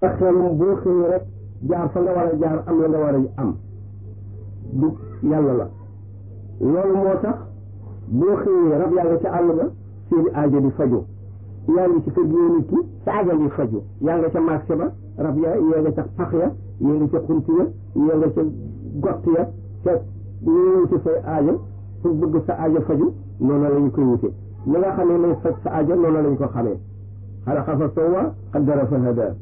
ak xelum boo xëyee rek jaar fa nga war a jaar am la nga war a am du yàlla la loolu moo tax boo xëyee rab yaa nga ca àll ba seeni aajo di faju yaa ngi ci kër gi nit ki sa aajo di faju yaa nga ca marché ba rab ya yaa nga ca pax ya yaa nga ca xunt ya yaa nga ca gott ya ca ñu wuti say aajo pour bëgg sa aajo faju noonu la ñu koy wute li nga xamee ne faj sa aajo noonu lañ ko xamee xalaqa fa sawwa qaddara fa hada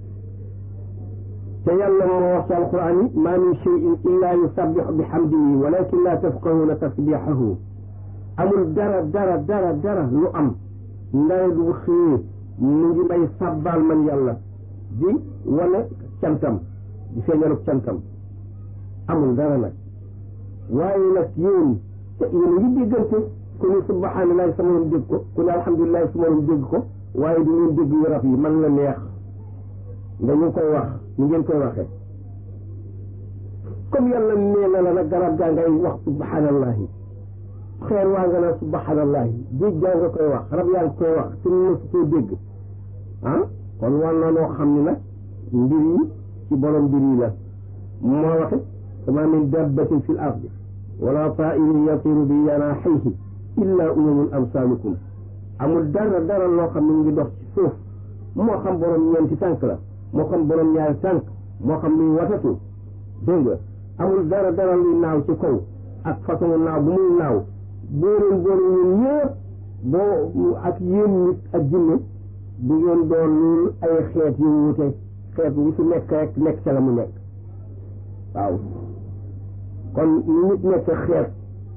te yàlla moo wax ci alquran yi maa min cheyin illa yusabbixu bi xamdihi walakin la tafqahuna tasbixahu amul dara dara dara dara lu am ndare du xëyee mu ngi may sàbbaal man yàlla di wane cantam di feeñaluk cantam amul dara nag waaye nag yéen yéen a ngi déggante ku ne subhanallahi sa morom dégg ko ku ne alhamdulilahi sa morom dégg ko waaye du ngeen dégg yu rab yi man la neex dañu koy wax ni ngeen koy waxee comme yàlla nee na la nag garab gaa ngay wax subhanallahi xeer waa nga naa subhanallahi géej gaa nga koy wax rab yaa ngi koy wax te mosu koo dégg ah kon war na noo xam ni nag mbir yi ci borom mbir yi la moo waxe sama min dabbatin fi l ardi wala tairin yatiru bi janaxihi illa umamun amsalukum amul dara dara loo xam ne ngi dox ci suuf moo xam borom ñeenti tànk la moo xam borom ñaari tànk moo xam luy watatu dégg nga amul dara dara luy naaw ci kaw ak façon naaw bu muy naaw boo leen boole ñun ñëpp boo ak yéen nit ak jinne du ngeen doon loolu ay xeet yu wute xeet wu ci nekk rek nekk ca la mu nekk waaw kon ni nit nekk xeet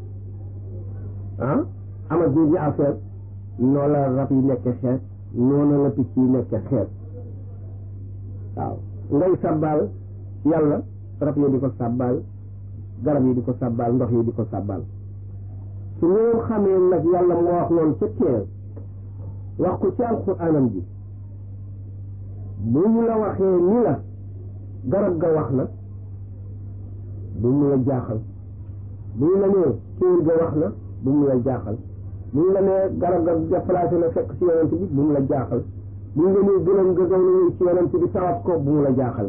ah ama jooju affaire noo la rab yi nekk xeet noonu la picc yi nekk xeet waaw ngay sàbbaal yàlla rab yi di ko sàbbaal garab yi di ko sàbbaal ndox yi di ko sàbbaal su ngeen xamee nag yàlla moo wax loolu ca teel wax ko ci alxuraanam ji bu ñu la waxee ni la garab ga wax na bu mu la jaaxal bu ñu la nee kéwél ga wax na bu mu la jaaxal bu ñu la nee garab ga déplacé na fekk ci yonent bi bu mu la jaaxal bu ñu la nee gëlëm ga gaw na ci yonent bi tawat ko bu mu la jaaxal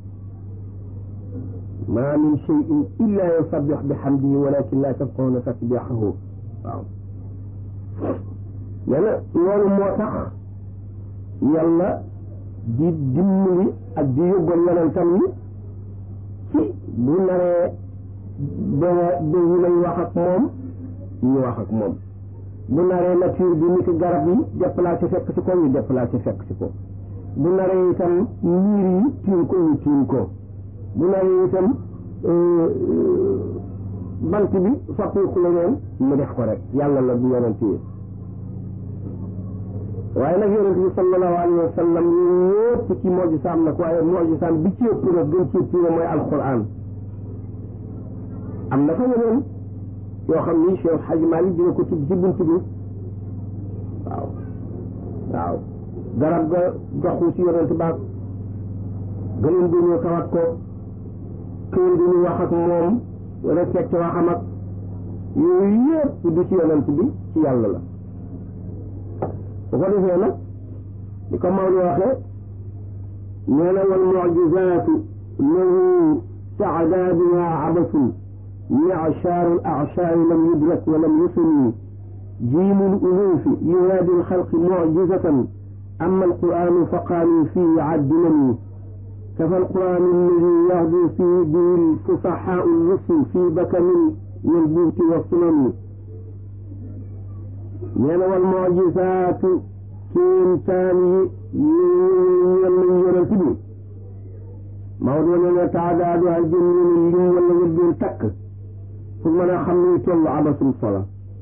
ma min cheyin illa yusabbix bi xamdihi walakin la tafqahuna tasbixahu waaw nee na loolu moo tax yàlla di dimbali ak di yóbgal yonentam yi ci bu naree ba ba ñu lay wax ak moom ñu wax ak moom bu naree nature bi nit garab yi déplacé fekk ci ko ñu déplacé fekk ci ko bu naree itam niir yi tiim ko ñu tiim ko bu naree itam bant bi soppiku leneen mu def ko rek yàlla la bu yonent yi waaye nag yonent bi sallallahu alayhi wa sallam yëpp ci mojisaam nag waaye mojisaam bi ci ëpp nag gën ci ëpp mooy alquran am na fa yeneen yoo xam ni Cheikh Hadji Malick dina ko tudd ci bunt bi waaw waaw garab ga doxu ci yonent baag gëleen bi ñu tawat ko këyit bi ñu wax ak moom respecté waxam ak yooyu yëpp du ci yonent bi ci yàlla la bu ko defee nag di ko Maodo waxee nee na wal mucjizaatu lahu taadaaduha abasun معشار الأعشار لم يدرك ولم يسن جيم الألوف ينادي الخلق معجزة أما القرآن فقالوا فيه عدلني كفى القرآن الذي يهدي فيه به الفصحاء الرسل في بكم والبوت والسنن من والمعجزات كيمتان من يرتبه موضوع تعدادها الجن من ولا يبدون تك pour mën a xam ni toll abasum sola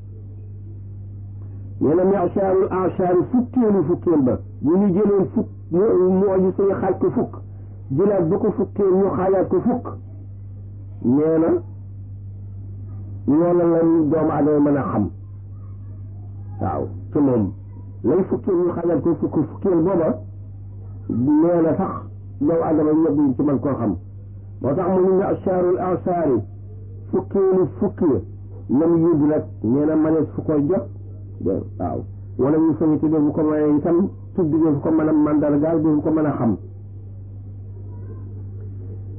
nee na mi'shaarul a'shaar fukkeelu fukkeel ba bu ñu jëloon fukk moo ji suñu xaaj ko fukk jëlaat bu ko fukkeel ñu xaajaat ko fukk nee na loola lañ doomu adama mën a xam waaw ci moom lay fukkeel ñu xaajaat ko fukk fukkeel booba nee na sax doomu adama ñëpp ci mën koo xam moo tax mu ni mi'shaarul a'shaar fukkeelu fukki lam yóbbu nag nee na manees fu koy jot waaw wala ñu soñi te bu ko mënee itam tudd fu ko mën a mandargaal du ko mën a xam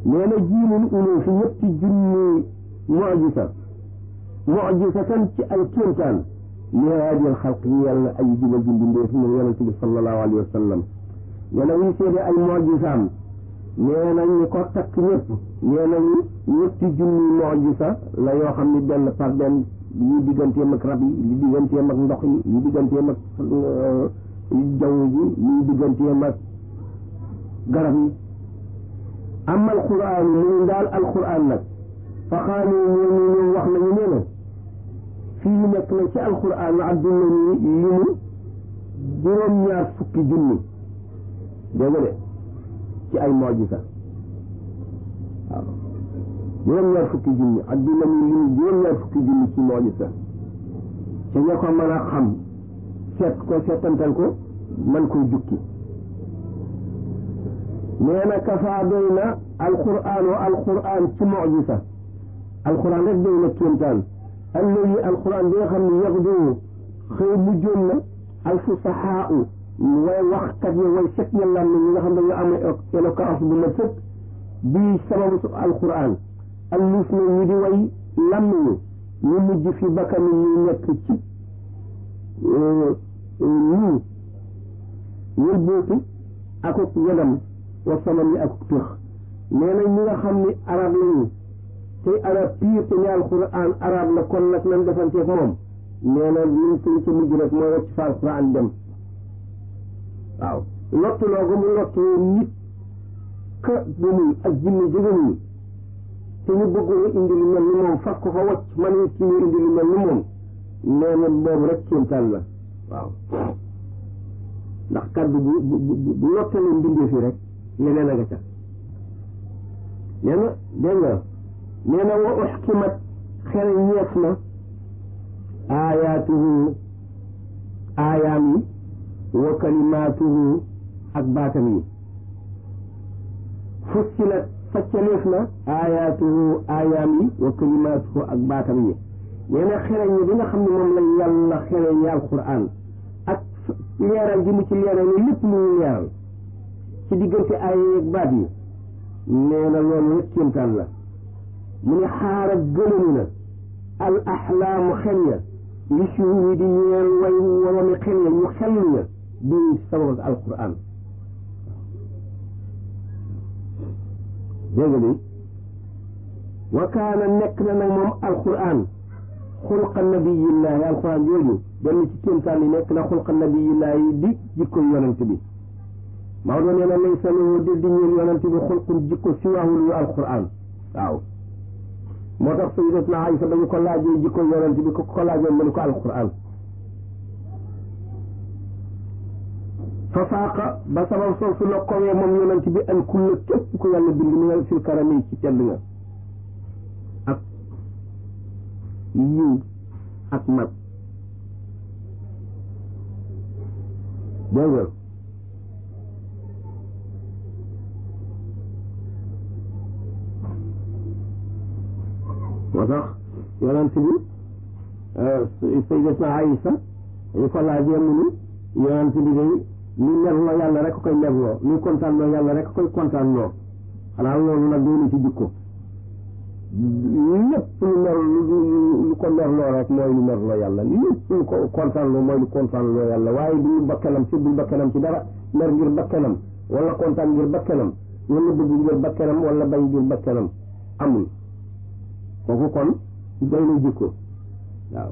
nee na jiilul uluufi ñetti junni mujisa mujisatan ci ay kéemtaan li haadil xalq yi yàlla ay jubal ji mbindeef moom yonente bi sallallahu alayhi wa sallam nee na wuy seede ay mujisaam nee na ñi ko takk ñëpp nee nañu ñetti junni mujisa la yoo xam ni benn par benn yi digganteem ak rab yi yi digganteem ak ndox yi yi digganteem ak jaww ji yi digganteem ak garab yi amma alquran mu ngi daal alquran nag fa xaalu ñooñu ñoom wax nañu nee na fii nekk na ci alquran adduna ni li mu juróom-ñaar fukki junni dégg nga de ci ay mojisa waaw juróom-ñaar fukki junni adduna ni li mu juróom-ñaar fukki junni ci mojisa te ña ko mën a xam seet ko seetantal ko man koy jukki nee na kafaa doy na alquran wa alquran ci mojisa alquran rek doy na kéemtaan alladi alquran bi nga xam ne yaxdu xëy mujjoon na alfusahaa way waxkat yi way set ya lam ñi nga xam ne dañoo am éloquence bu ma sëkk bii sababu su alquran allus na ñu di way lam ñu ñu mujj fi bakkani ñu nekk ci nii wëlbootu akuk wedam wa saman yi akuk tëx nee na ñi nga xam ni arab lañu tey arab piir te ne alquran arab la kon nag lan defanteeg moom nee na liñ koy ci mujj rek mooy wacc fa alquran dem waaw lottuloo ko mu lottu nit ka bu muy ak jinne jógañu te ñu bëggoon indi lu mel ni moom fas ko fa wacc man it ci ñu indi lu mel ni moom nee na boobu rek kéemtaan la waaw ndax kaddu bu bu bu lottalee mbindee fi rek leneen a nga ca nee na dégg nga nee na wa uxkimat xel ñeef na aayaatuhu aayaam yi wa kalimaatuhu ak baatam yi fussilat faccaleef na aayaatuhu aayaam yi wa kalimaatuhu ak baatam yi nee na xereñ ñi bi nga xam ne moom lañ yàlla xereñi alquran ak leeral gi mu ci leeral ni lépp lu ñu leeral ci diggante aaya ak baat yi nee na loolu rek kéemtaan la mu ne xaara gëlëmu na al axlaamu xel ya li shuhudi di ñeel way woromi xel ya ñu xel ya bi sabab alquran dégg nga bi wa kaana nekk na nag moom alquran xulqa nabiyillahi alquran jooju benn ci kéemtaan yi nekk na xulqa nabiyillahi di jikko yonent bi Maodo nee na laysa lahu di di ñeel yonent bi xulqun jikko siwaahul yu alquran waaw moo tax sayyidatuna Aysa dañu ko laajee jikko yonent bi ko ko laajee mu ne ko alquran fa faaqa ba sabab soosu la kowee moom yonent bi an kulla képp ku yàlla bind mi nga fil karami ci tedd nga ak yiw ak mat dégg nga moo tax yonent bi sayyidatuna Aysa dañu ko laajee mu ni yonent bi day li merloo yàlla rek koy merloo li kontaan loo yàlla rek koy kontaan loo xanaa loolu nag doonu ci jikko lépp lu mer lu ko merloo rek mooy lu merloo yàlla lépp lu ko kontaan loo mooy lu kontaan loo yàlla waaye du ñu bakkanam si dul bakkanam ci dara mer ngir bakkanam wala kontaan ngir bakkanam wala bëgg ngir bakkanam wala bañ ngir bakkanam amul kooku kon doy na jikko waaw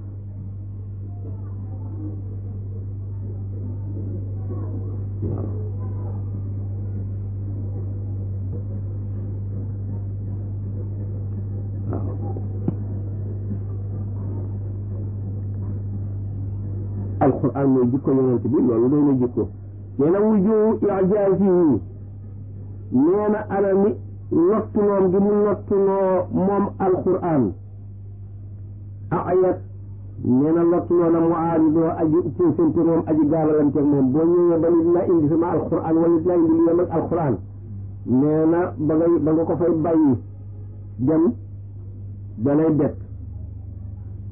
alquran mooy jikko yonent bi loolu doy na jikko nee na wuju ijaasihi nee na anami lottuloom gi mu lottuloo moom alquran ayat nee na lottuloo na mu aaridoo aji puusante moom aji gaalalanteeg moom boo ñëwee ba nit la indi sama alquran wala nit la indi lu yem ak alquran nee na ba ngay ba nga ko fay bàyyi dem danay bett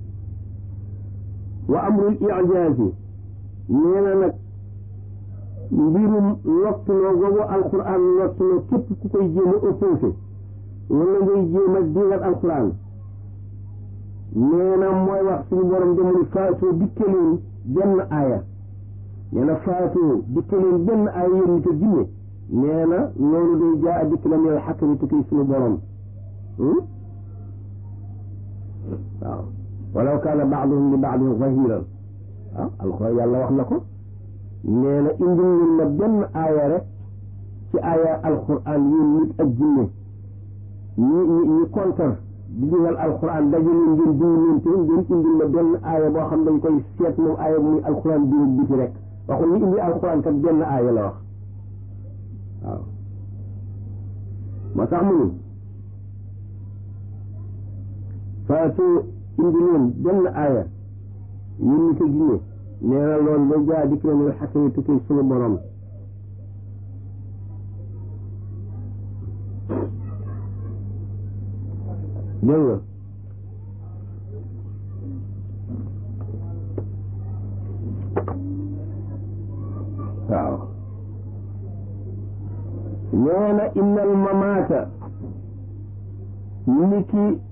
wa amrul ijaasi nee na nag mbirum lottuloo googu alquran lottuloo képp ku koy jéem a opposé wala ngay jéem a digal alquran nee na mooy wax suñu borom demul faatoo dikke leen benn aaya nee na faatoo dikke leen benn aaya yéen nit a jinne nee na loolu day jaa a dikk la mel xakk ni tukki suñu borom waaw walaw kaana baaduhum li baadin zahiran waaw alxuraan yàlla wax na ko nee na indi leen ma benn aaya rek ci aaya alxuraan yéen nit ak jinne ñi ñi ñi kontar di digal alxuraan daje leen ngeen diw leen te ngeen indil ma benn aaya boo xam dañ koy seet moom aaya bu muy alxuraan biir biti rek waxul ñu indi alxuraan kat benn aaya la wax waaw moo tax mu ni faatu indi leen benn aaya yéen ñi ko jinne nee na loolu day jaa dikk na ne xakkami tukki suñu borom dégg nga waaw nee na innal mamaata ni ki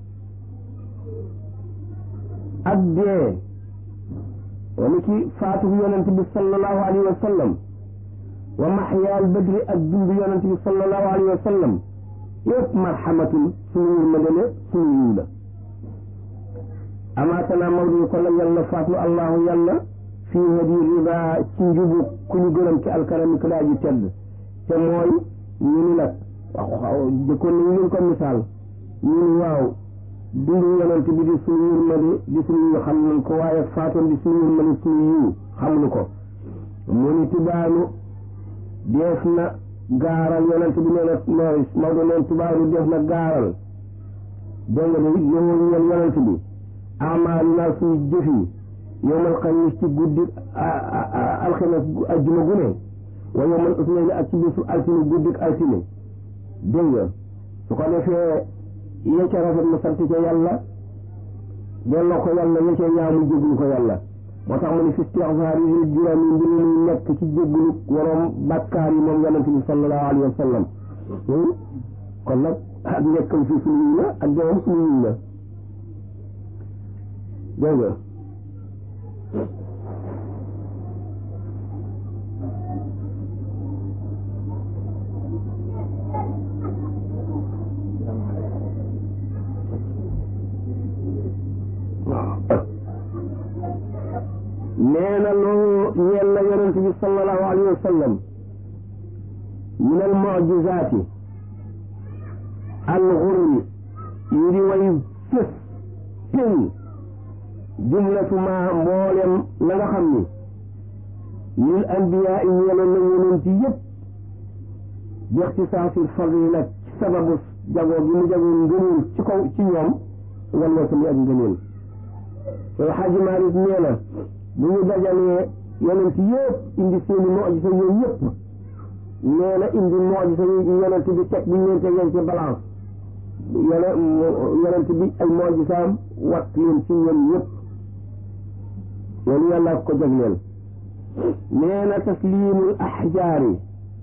ak dee wala ki faatu yonent bi sallallahu alayhi wa sallam wa maxyaal badri ak dund yonent bi sallallahu alayhi wa sallam yëpp marxamatun suñu yërmande la suñu yiw la amaatana mawdu ko la yàlla faatu allahu yàlla fii hadi rida ci njubu ku ñu gërëm ci alkarami ku daa ji tedd te mooy ñu ni nag waaw jëkkoon nañu leen ko misaal ñu ni waaw dundu yonent bi di suñu yërmande di suñu yiw xam nañ ko waaye faatoon di suñu yërmande suñu yiw xamuñu ko mu ni tubaanu def na gaaral yonent bi nee na mooy Maodo neen tubaanu def na gaaral dégg nga de yowul ñeel yonent bi amaalu naa suñu jëf yi yowmal xamis ci guddi alxames ajjuma gu ne wa yowmal usnayni ak ci bisu altine guddi altine dégg nga su ko defee yee ca rafet mu sant ca yàlla delloo ko yàlla yee ca ñaaw mu jéglu ko yàlla moo tax mu ne fi istixfaar yi juróom yi mbir muy nekk ci jéglu waroom bàkkaar yi moom yonent bi sallallahu alayhi wa sallam kon nag ak nekkam fi suñu yiw la ak deewam suñu yiw la dégg nga nee na loolu ñeel na yonent bi sallallahu alayhi wa sallam min al mujizaati al xurri yu di way fës péng jumlatu ma mboolem la nga xam ni lil anbiyaa yi ñeeloon na yonent yëpp bi ixtisaasil fadli nag ci sababu jagoo gi mu jagoo ngëneel ci kaw ci ñoom wal wasali ak ngëneel soo xaaji Maalik nee na bu ñu dajalee yonent yëpp indi seeni mojisa ñoom ñëpp nee na indi mojisa yonent bi teg bu ñu leen tegee ci balance yonent bi ay mojisaam wat leen ci ñoom ñëpp loolu yàlla ko jagleel nee na taslimul ahjaari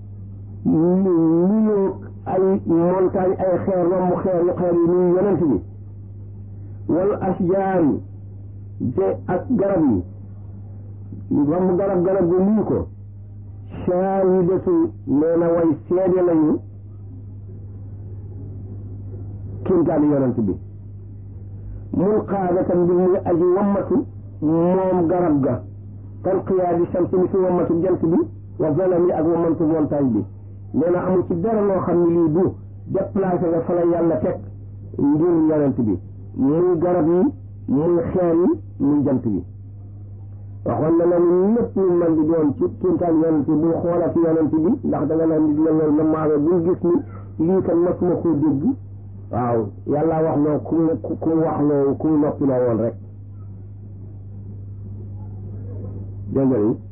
nuyu ay montagne ay xeer romb xeer yu xeer yi nuyu yonent bi wal asjaari te ak garab yi romb garab garab gu nuyu ko shaahidatu nee na way seede lañu kéemtaani yonent bi mun qaadatan bi muy aji wammatu moom garab ga kan qiyaadi shamsi mi fi wammatu jant bi wa zalami ak wammatu montagne bi nee na amul ci dara loo xam ne lii du déplacé nga fa la yàlla teg ngir yonent bi muy garab yi muy xeer yi muy jant bi waxoon na la ni lépp lu man di doon ci kéemtaan yonent bi bul xoolati yonent bi ndax da nga naan nit la loolu na maame bul gis ni lii kan masuma koo dégg waaw yàlla wax loo ku mu ku mu wax loo ku mu noppi loo woon rek dégg nga ni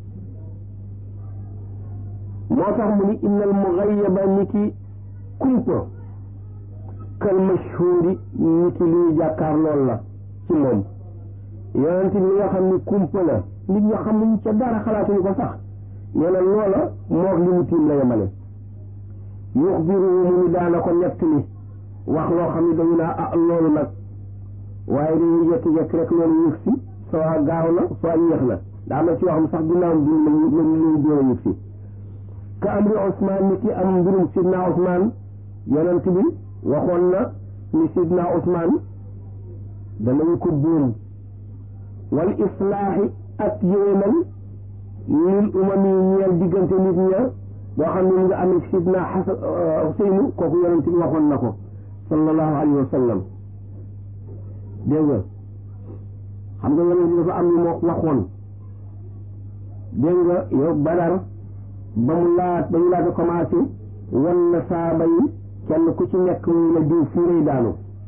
moo tax mu ni innal mugayyaba ni ki kumpa kal mashhuri ni ki luy jàkkaar lool la ci moom yonent bi nga xam ni kumpa la nit ñi xamuñ ca dara xalaatuñu ko sax nee na loola moog li mu tiim la yemale yuxbiruhu mu ni daana ko nettali wax loo xam ne dañu naa ah loolu nag waaye dañuy jékki-jékki rek loolu yëg si soo gaaw na soo yéex na daa am na ci yoo xam sax ginnaaw bi lañu lañu door a yëg si ka amri Ousmane ni ki am mbirum sidna Ousmane yonent bi waxoon na ni sidna Ousmane danañu ko buum wal islaaxi ak yéwénal lil umam yi ñeel diggante nit ña boo xam ne mu nga amee sidna Xasan Xuseynu kooku yonent bi waxoon na ko sallallahu alayhi wa sallam dégg nga xam nga yonent bi dafa am lu moo waxoon dégg nga yow Badar ba mu laat ba ñu laata commencé wan na saaba yi kenn ku ci nekk mu la diw fii lay daanu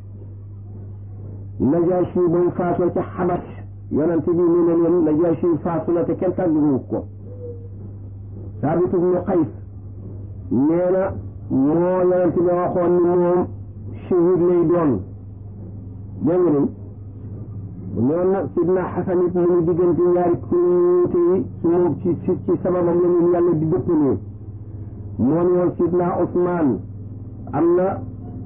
Najaasi ba mu faatoo ca Xabas yonent bi ñu ne leen Najaasi faatu na te kenn tàgguwu ko Saabit ibnu Qays nee na moo yonent bi waxoon ni moom shahid lay doon dégg nga de noonu nag sidna Xasan it mu ngi diggante ñaari kuréel yi su moom ci ci ci sababam la ñu yàlla di dëppalee moo ne woon sidna Ousmane am na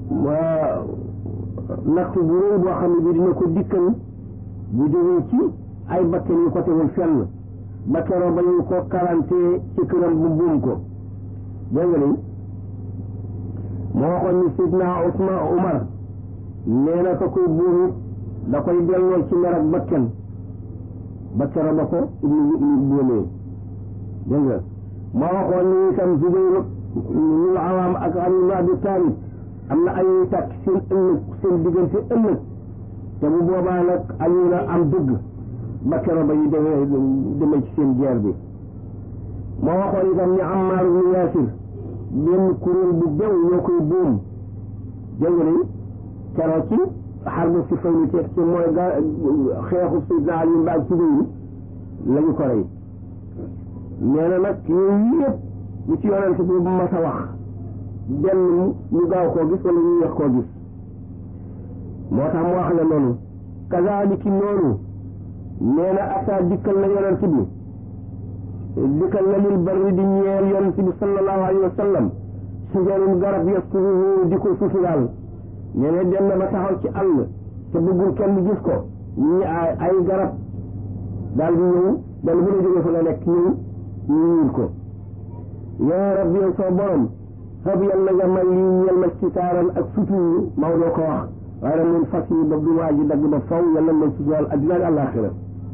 natt bu rëy boo xam ne bi dina ko dikkal bu jógee ci ay bakken yu ko tegul fenn ba keroog ba ñu ko karante ci këram bu buum ko dégg nga ni moo waxoon ni sidna Ousmane Umar nee na ko koy buum da koy delloo ci mer ak bakken ba keroog ba ko ibnu buumee dégg nga moo waxoon ni itam Zubayr ñu awaam ak Ali ibn Abi Talib am na ay takk seen ëllëg seen diggante ëllëg te bu boobaa nag Ali na am dëgg ba keroog ba ñu demee demee ci seen guerre bi moo waxoon itam ni Ammar ibn Yaasir benn kuréel bu bew ñoo koy buum dégg nga ni keroog ci xarbu si fay ni teeg ci mooy ga xeexu Seydina Ali mbaag Zubayr lañu ko rey nee na nag yooyu yëpp lu ci yonent bi bu mas a wax benn ñu gaaw koo gis wala ñu yeex koo gis moo tax mu wax la noonu kazaaliki noonu nee na ataa dikkal na yonent bi dikkal na lil barri di ñeel yonent bi sallallahu alayhi wa sallam sujarun garab yasturuhu di ko suturaal nee na dem na ba taxaw ci àll te bëggul kenn gis ko ñi ay garab daal di ñëw dal bu la jógee fa nga nekk ñëw ñu ñuul ko yaa rabbi yow soo borom xab yàlla nga may lii ñeel ma sitaaran ak sutur Maodo ko wax waaye nag mun fas yi ba du waa ji dagg ba faw yàlla may sutural addina ak àllaaxira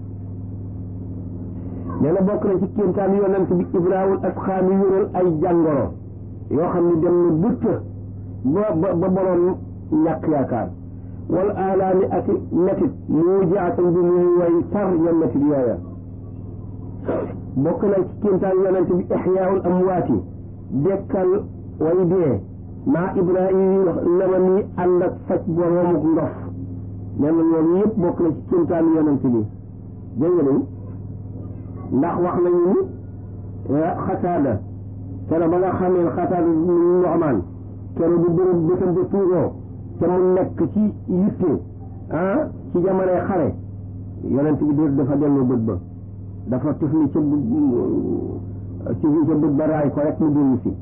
nee na bokk na ci kéemtaan yonent bi ibraawul asxaami yural ay jàngoro yoo xam ne dem na bëtt ba ba ba borom ñàkk yaakaar wal aalaami ak metit mu jaatan bi muy way tar ya metit yooya bokk na ci kéemtaan yonent bi ixyaawul amwaati dekkal way dee maa ibrahim lama ni ànd ak faj boroomuk ndof nee na loolu yëpp bokk na ci kéemtaan yonent bi dégg nga ndax wax nañu ni xataada kero ba nga xamee xataada noxmaan kero bu bërëb bëtam ba tuuroo te mu nekk ci yitte ah ci jamonoy xare yonent bi dé dafa dellu bët ba dafa tufli ca tufli ca bët ba raay ko rek mu dellu si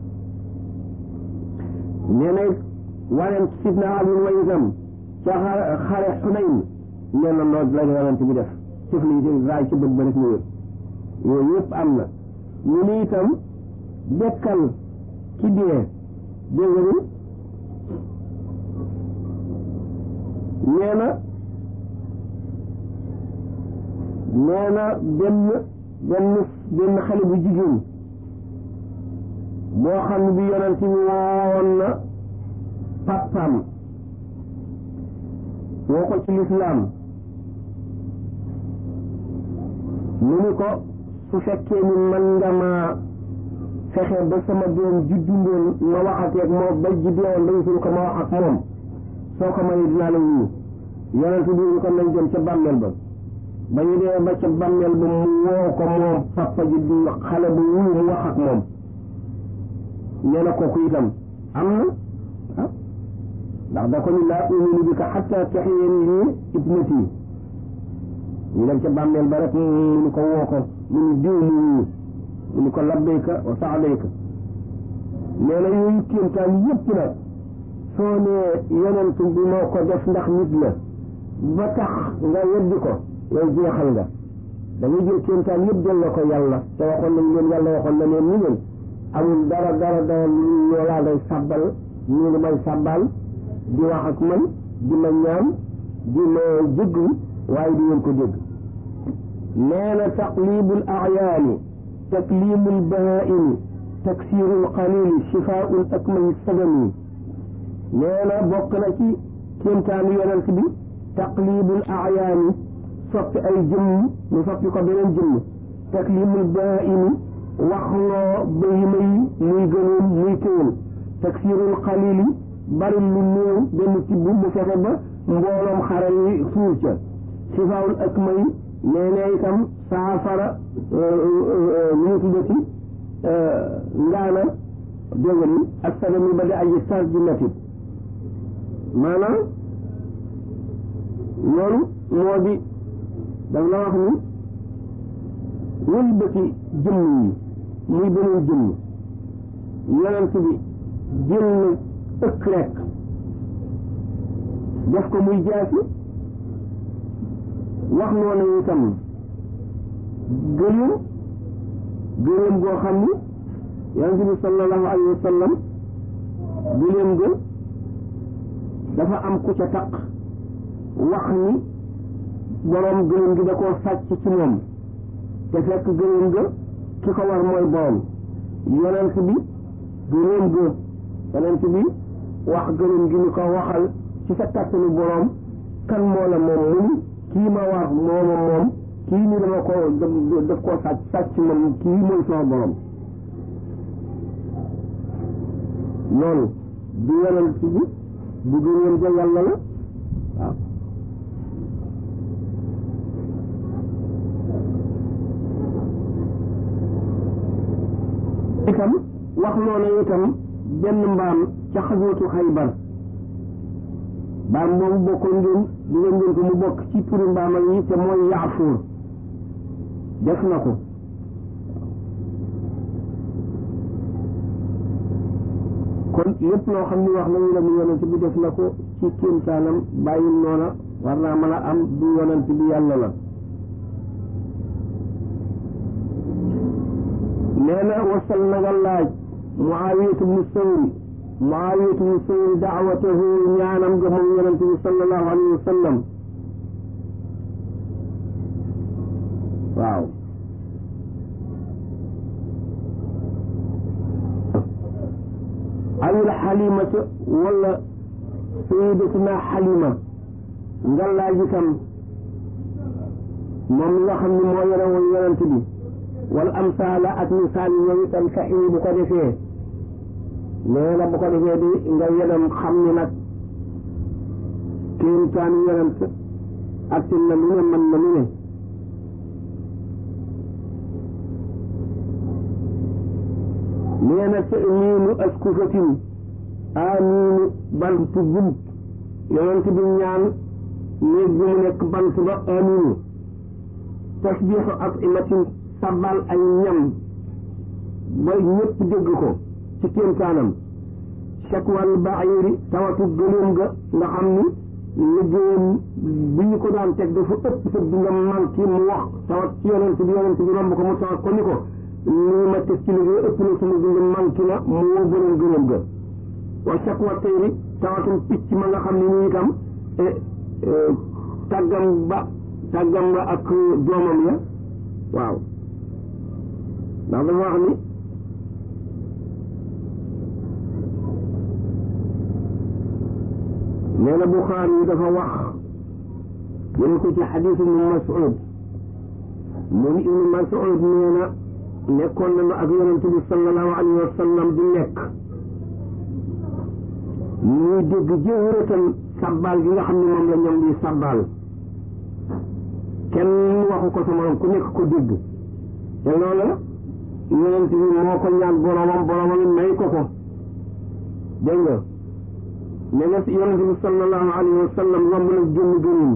nee na waneen sidna Ali wa itam ca xare Xunayn nee na noonu la yonent bi def tufli raay ca bët ba rek mu wér yooyu yëpp am na ñu ni itam dekkal ki dee dégg nga nee na nee na benn benn benn xale bu jigéen boo xam ne bi yonent bi woowoon na papaam woo ko ci lislaam mu ni ko su fekkee ni man nga ma fexe ba sama doom juddundoon ma waxateeg moom ba ji deewoon dañu suñu ko ma wax ak moom soo ko mayee dinaa la wuyu yonent bi ñu ko nañ dem ca bàmmeel ba ba ñu dee ba ca bàmmeel ba mu woo ko moom papa ji di xale bu wuyu mu wax ak moom nee na kooku itam am na ah ndax da ko ni laa uminu bi ka xatta taxiyen lii ibnati ñu dem ca bàmmeel ba rek mu ni ko woo ko mu ni diw mu wuyu mu ko labbayka wa saadayka nee na yooyu kéemtaan yépp nag soo nee yonent bi moo ko def ndax nit la ba tax nga weddi ko yow jeexal nga da ngay jël kéemtaan yëpp jël la ko yàlla te waxoon nañ leen yàlla waxoon na leen ni leen amul dara dara dara loolaa day sàbbal ñu ngi may sàbbal di wax ak man di ma ñaan di ma jéggu waaye di ngeen ko dégg nee na taqlibul ayaani taklimul bahaimi taksirul qalili shifaul akmali sadami nee na bokk na ci kéemtaanu yonent bi taqlibul ayaani soppi ay jëmm mu soppi ko beneen jëmm taklimul bahaimi waxloo bahima yi muy gënoon muy téwal taksirul qalili bari lu néew benn tibb mu fexe ba mbooloom xare yi suur ca sifaawul ak may nee na itam saafara lu ñu tuddati ngaana dégg ni ak sadami ba di aji sas ji metit maanaam loolu moo di daf la wax ni wëlbati jëmm yi muy beneen jëmm yonent bi jël na ëkk rekk def ko muy jaasi wax noonu itam gëléem gëléem goo xam ni yonent bi sallallahu alayhi wa sallam gëléem ga dafa am ku ca taq wax ni boroom gëléem gi da koo sàcc ci moom te fekk gëléem ga ki ko war mooy borom yonent bi gëléem ga yonent bi wax gëléem gi ni ko waxal ci sa kàttanu boroom kan moo la moom mun kii ma war mooma moom kii ni dama ko daf koo sàcc sàcc moom kii mooy sama boroom loolu du yonent bi bu gëléem ga yàlla la waaw itam wax noonu itam benn mbaam ca xaswatu xaybar mbaam boobu bokkoon ngeen di ngeen ngeen ko mu bokk ci turi mbaamal yi te mooy yaafuur def na ko kon lépp loo xam ni wax nañu la mu yonent bi def na ko ci kéemtaanam bàyyi noona war naa mën a am du yonent bi yàlla la nee na wasal na nga laaj muawiyatu bnu sawri muawiyatu bnu sawri daawatahu ñaanam nga moom yonente bi sallallahu alayhi wa sallam waaw awil xalimata wala sayidatuna xalima nga laaj itam moom mi nga xam ni moo yore woon yonente bi wal amsaala ak misaal yooyu itam fex yi bu ko defee nee na bu ko defee di nga yedam xam ni nag kéemtaanu yonent ak tin na lu ne mën na lu ne nee na ta'miinu askufatin amiinu bantu bunt yonent bi ñaan néeg bi mu nekk bant ba amiinu tasbiixu atimatin sabal ay ñam ba ñëpp dégg ko ci kéemtaanam chakwal baayiri tawatu gëléem ga nga xam ni liggéeyam bi ñu ko daan teg dafa ëpp sa bi nga manqué mu wax tawat ci yonent bi yonent bi romb ko mu tawat ko ni ko lii ma teg ci liggéey ëpp na sama bi nga manqué na mu woo borom gëléem ga wa chakwa tayri tawatum picc ma nga xam ne nii itam tàggam ba tàggam ba ak doomam ya waaw ndax dafa wax ni nee na Buxaari yi dafa wax jële ko ci xadiis ibnu Mas'ud mu ni ibnu Mas'ud nee na nekkoon nañu ak yonent bi sallallahu alayhi wa sallam di nekk ñuy dégg jëwëratan sabbaal gi nga xam ne moom la ñoom di sabbaal kenn waxu ko sama ku nekk ko dégg te loola yonent bi moo ko ñaan boromam boromam may ko ko dégg nga ne na yonent bi sallallahu alayhi wa sallam romb na jëmm gënum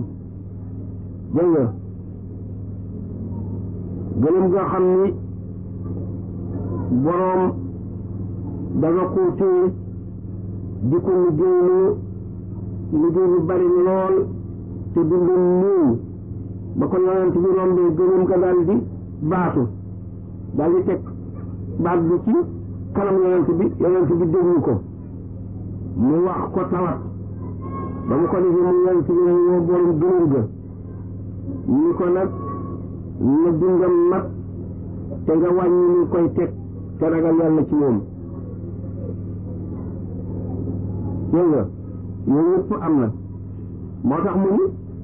dégg nga gënum nga xam ni boroom dafa ko téye di ko liggéeyloo liggéey bu bari lool te dundum néew ba ko yonent bi rombee gënam ko daal di baatu daal di teg baat bi ci kanam yonent bi yonent bi déglu ko mu wax ko tawat ba mu ko defee mu yonent bi mu woo borom gënam ga ni ko nag na dundam mat te nga wàññi ni koy teg te ragal yàlla ci moom dégg nga yooyu yëpp am na moo tax mu ni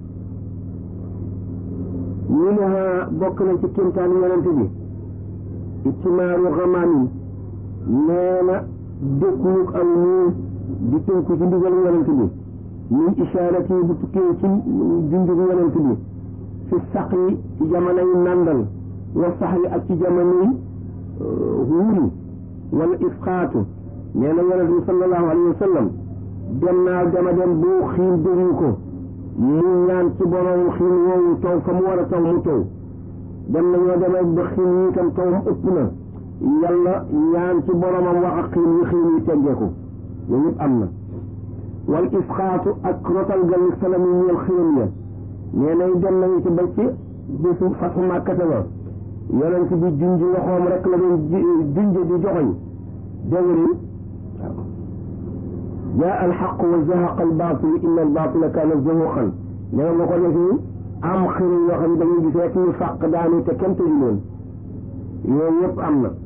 ñu ne bokk na ci kéemtaan yonent bi ittimaaru xamaamin nee na dëkkuwuk aw nii di tënku ci ndigal yonent bi min ishaarati bu tukkee ci junjug yonent bi fi sax yi ci jamonoy nàndal wa sax yi ak ci jamonoy wuuri wala isqaatu nee na yonent bi sallallahu alayhi wa sallam dem naa dama dem boo xiin déglu ko mu ñaan ci borom xiin woowu taw fa mu war a taw mu taw dem nañoo demee ba xiin yi itam tawam ëpp na yàlla ñaan ci boromam wax ak xiin yi xiin yi teggeeku yooyu yëpp am na wal isqaatu ak rotal gal salam yi ñeel xiin ya nee nay dem nañu ci ba ci bisu fatu màkkate ba yonent bi junj waxoom rek la doon junj di joxoñ dégg nga jaa alxaq wa zahaqa albaatil inna albaatila kaana zahuqan nee na ko defee am xir yoo xam ne dañuy gis rek ñu fàq daanu te kenn tëju leen yooyu yëpp am na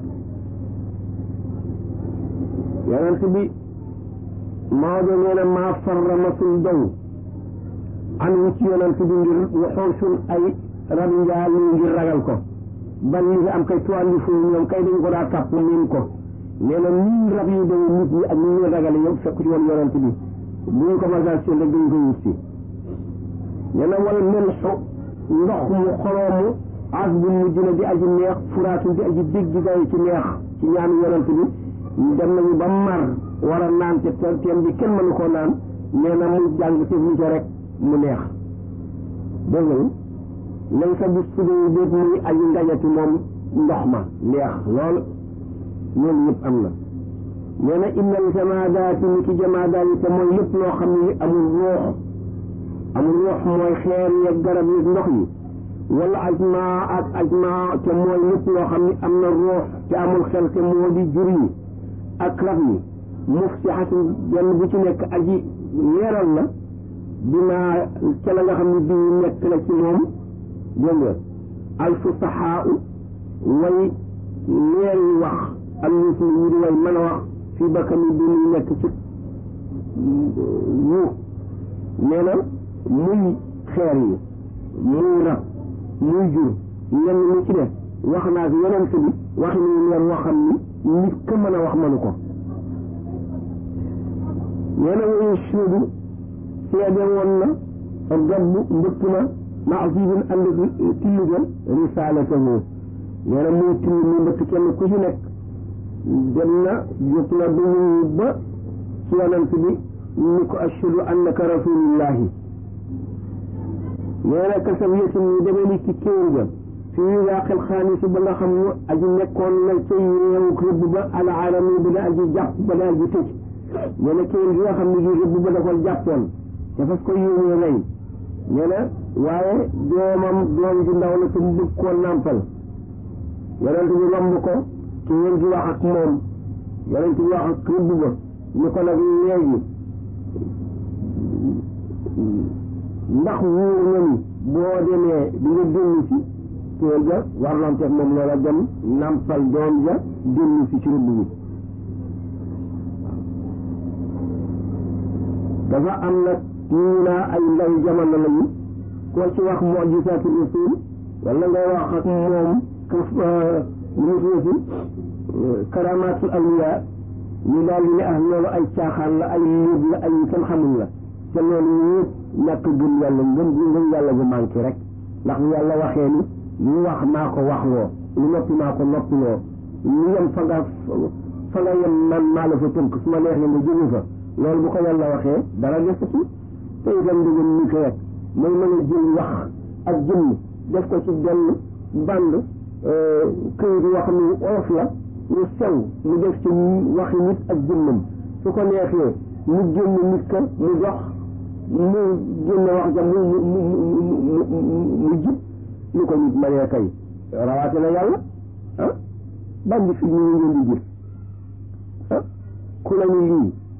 yonent bi Maodo nee na maa farra masul daw an wu ci yonent bi ngir waxoosul ay rabi njaal yi ngir ragal ko ban li am kay tuwàlli fu ñoom kay dañ ko daa tàpp miin ko nee na nii rab yi dañu nit ñi ak ni ñu ragale yëpp fekk ci woon yonent bi bu ñu ko masal seen rek dañ ko wut si nee na wal melxu ndox mu xoroomu as bu mujj na di aji neex furaatu di aji dégg day ci neex ci ñaanu yonent bi dem nañu ba mar war a naan te teen bi kenn mënu koo naan nee na mu jàng te ñu rek mu neex dégg nga lañ sa bis sudee déet muy aji ngañati moom ndox ma neex lool loolu yëpp am na nee na innal jamaadaati ni ki jamaadaat yi te mooy lépp loo xam ne amul ruux amul ruux mooy xeer yeeg garab yeeg ndox yi wala ajmaa ak ajmaa te mooy lépp loo xam ne am na ruux te amul xel te moo di jur yi ak rab yi mufsixatin benn bu ci nekk aji leeral la dinaa ca la nga xam ne bii nekk la ci moom dégg nga alfusaxaa way leer yi wax am ñu si ñu di way mën a wax fii bakkani bi muy nekk ci yu nee na muy xeer yi muy rab muy jur yenn ni ci def wax naa fi yeneen si bi waxi ni leer woo xam ni nit ka mën a wax mënu ko nee na wayu suudu seede woon na gabb mbëkk na maasibin ànd tilli ga risalatahu nee na muy tilli muy mbëkk kenn ku ci nekk dem na jóg na du muy ba ci yonent bi ni ko ashhadu annaka rasulullahi nee na kasab yetin ñu demee ni ci kéwér ga fii waaqil xaalis ba nga xam ne aji nekkoon na ca réewu rëbb ba al alami bi da aji jàpp ba daal di tëj nee na kéwér gi nga xam ne gi rëbb ba da ko jàppoon te fas ko yéenee rey nee na waaye doomam doom ji ndaw la te mu bëgg koo nàmpal yonent bi romb ko kéwér gi wax ak moom yonent bi wax ak rëbb ba ni ko nag léegi ndax wóor na ni boo demee di nga dellu si kéwél ga warlante moom loola dem nàmpal doom ja dellu si ci rëbb bi dafa am nag ñu naa ay ndaw jamono lañu koo ci wax mujisaatu rasul wala ngay wax ak moom kaf lu mu tuddati karamaatul awliya ñu daal di ne ah loolu ay caaxaan la ay léeb la ay kenn xamul la te loolu yëpp ñàkk gëm yàlla ngëm ngëm yàlla bu manqué rek ndax bu yàlla waxee ni lu wax maa ko waxloo lu noppi maa ko noppiloo lu yem fa nga fa nga yem man maa la fa tënk su ma neexee nga jóge fa loolu bu ko yàlla waxee dara desatu te itam ndëgëm ni ko rek mooy mën a jël wax ak jëmm def ko ci benn band këyit yoo xam ne olof la lu sew mu def ci waxi nit ak jëmmam su ko neexee mu génn nit ka mu dox mu génn wax ja mu mu mu mu mu jib lu ko nit mënee kay rawaate na yàlla ah bandi fi ñu ngeen di gis ah ku la ñu lii